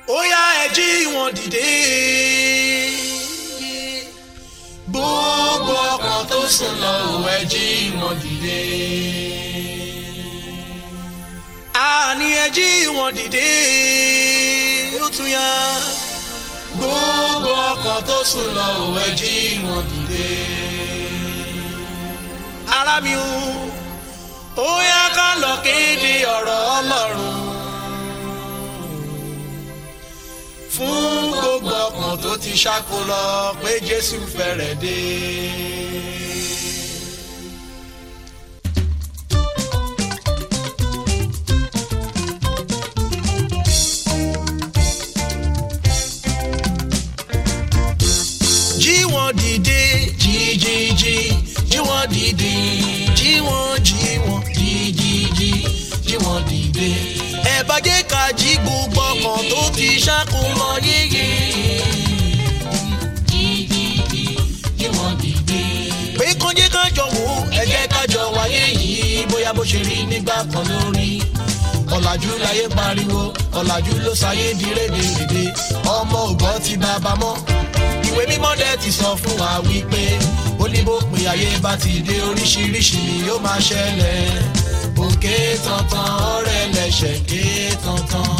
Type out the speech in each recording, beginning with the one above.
ó yá ẹ jí wọn dìde. gbogbo ọkàn tó sùn lọ ò ẹ jí wọn dìde. àní ẹ jí wọn dìde. ó tún yá. gbogbo ọkàn tó sùn lọ ò ẹ jí wọn dìde. ara mi o ó yá ká lọ kéde ọ̀rọ̀ ọlọ́run fún gbogbo ọkàn tó ti ṣáko lọ pé jésù fẹ́rẹ̀ dé. jí wọn dìde jí jí jí jí wọn dìde jí wọn jí wọn jí jí jí jí wọn dìde. ẹ bá jẹ́ ká jí gbogbo ọkàn tó ti ṣáko lọ yéye. jí jí jí jí wọn dìde. pé kán jẹ́ ká jọ wò ó ẹ jẹ́ ká jọ wáyé yìí bóyá bó ṣe rí nígbà kan lórí ọ̀làjú láyé pariwo ọ̀làjú ló sáyé di rédèrèdè ọmọ ògbọ́n ti bàbá mọ́ ìwé mímọ́ dẹ̀ ti sọ fún wa wípé ó ní bó pin ayé bá ti dé oríṣiríṣi ni yóò máa ṣẹlẹ̀ òkè tantan ọ̀rẹ́ lẹ́sẹ̀ ké tantan.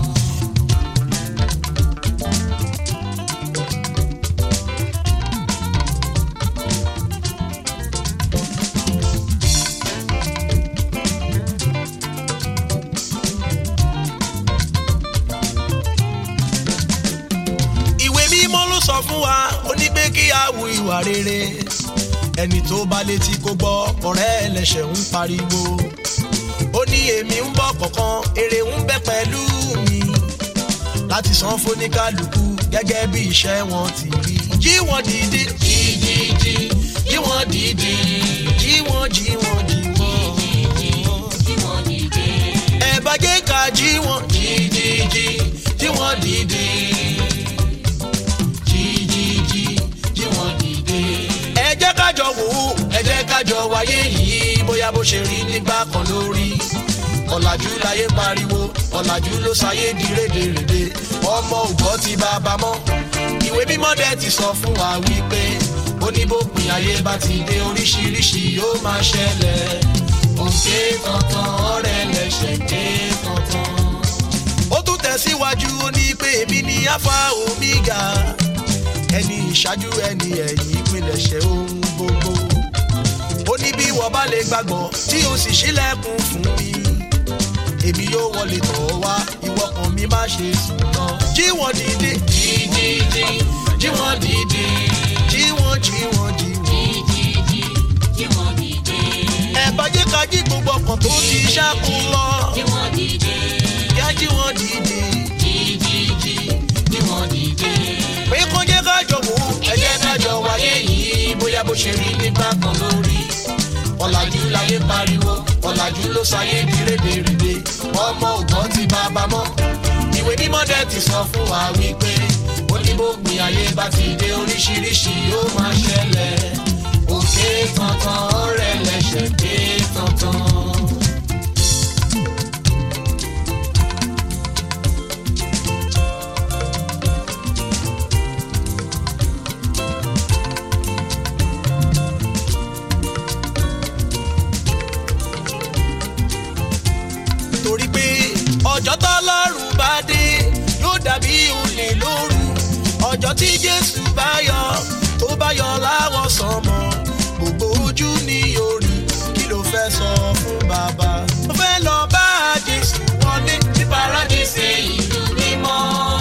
ìwé mímọ́ ló sọ fún wa ó ní pé kí a wu ìwà rere ẹni tó bá létí kó gbọ́ ọ̀rẹ́ ẹlẹ́ṣẹ̀ ń pariwo ó ní èmi ń bọ̀ kọ̀ọ̀kan èrè ń bẹ pẹ̀lú mi láti san fóníkálukú gẹ́gẹ́ bí iṣẹ́ wọn ti rí jí wọn dìde jí jí jí jí wọn dìde jí wọn jí wọn jí wọn ẹ bá jẹ́ ká jí wọn jí jí jí jí wọn dìde jí jí jí jí wọn dìde. ẹ jẹ́ ká jọ wò ó ẹ jẹ́ ká jọ wáyé yìí bóyá bó ṣe rí nígbà kan lórí ọ̀làjú láyé pariwo ọ̀làjú ló sáyé di rédèrèdè ọmọ ògbọ́ ti bàbá mọ́ ìwé mímọ́ dẹ̀ ti sọ fún wa wípé ó ní bó pin ayé bá ti dé oríṣiríṣi yóò máa ṣẹlẹ̀ òkè tantan ọ̀rẹ́ lẹ́sẹ̀ ké tantan. ó tún tẹ̀síwájú ó ní pé èmi ni alpha omega ẹni ìṣáájú ẹni ẹ̀yìn ìpilẹ̀ṣẹ̀ ohun gbogbo ó ní bí wọ́n bá lè gbàgbọ́ tí o sì ṣílẹ̀kùn fún mi èmi yóò wọlé tọ̀ ọ́ wá ìwọ kan mi má ṣe sùn náà. jí wọn dìde jí jí jí jí wọn dìde jí wọn jí wọn jí wọn. ẹ bá jẹ́ ká jí gbogbo ọkàn tó ti ṣáàkùn lọ. yá jí wọn dìde pé kó jẹ́ ká jọ wò ó ẹ jẹ́ ká jọ wáyé yìí bóyá bó ṣe rí nígbà kan lórí ọ̀làjú láyé pariwo ọ̀làjú ló sáyé di rédèrèdè ọmọ ògbọ́n ti bàbá mọ́ ìwé mímọ́ dẹ̀ ti sọ fún wa wípé ó ní bó gbin ayé bá ti dé oríṣiríṣi yóò máa ṣẹlẹ̀ òkè tantan ọ̀rẹ́ lẹ́sẹ̀ ké tantan. torí pé ọjọ́ tọ́lọ́run bá dé yóò dàbí olè lóru ọjọ́ tí jésù bá yọ tó bá yọ láwọ̀ sánmọ̀ gbogbo ojú ní orí kí ló fẹ́ sọ fún bàbá. mo fẹ́ lọ bá jésù wọlé ní paradíṣe ìlú mímọ́.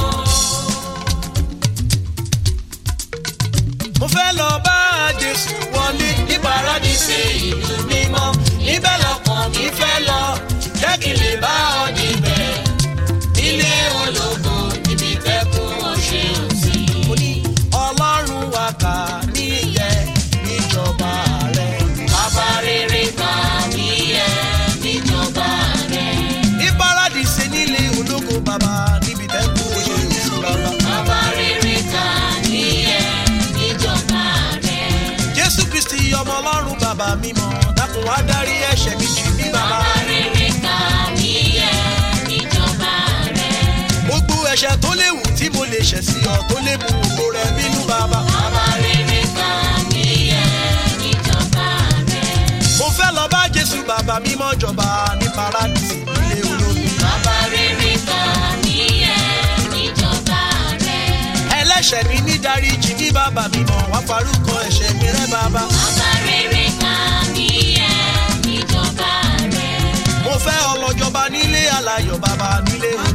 mo fẹ́ lọ bá jésù wọlé ní paradíṣe ìlú mímọ́ níbẹ̀ lọkàn mi fẹ́ lọ jẹ́ kí n lè bá ọ níbẹ̀ nílé ológo níbi tẹ́kùn ọ̀ṣẹ́ òsì. mo ní ọlọ́run wa kà mí yẹ níjọba rẹ̀. bàbá rere kà mí yẹ níjọba rẹ̀. ní paradíṣe nílé ológo bàbá níbi tẹ́kùn ọ̀ṣẹ́ òsì bàbá. Bàbá rere kà mí yẹ níjọba rẹ̀. jésù kristi ọmọ ọlọ́run bàbá mímọ́ dákun wá dárí ẹ̀ṣẹ̀ mi jì mí bàbá. Bàbá rere kà mí yẹ níjọba rẹ̀. gbogbo ẹ̀ṣẹ̀ tó léwu tí mo lè ṣẹ̀ sí ọ tó lè mú ògo rẹ bínú bàbá. Ọba rere kan níyẹn níjọba rẹ̀. mo fẹ́ lọ bá jésù bàbá mímọ́ jọba ní paradísì nílé olómi. Ọba rere kan níyẹn níjọba rẹ̀. ẹlẹ́ṣẹ̀ mi ní dáríjì ní bàbá mímọ́ wá farúkọ ẹ̀ṣẹ̀ mi rẹ́ bàbá. Ọba rere kan níyẹn níjọba rẹ̀. mo fẹ́ ọlọ́jọba nílé alayọ̀ bàbá nílé olómi.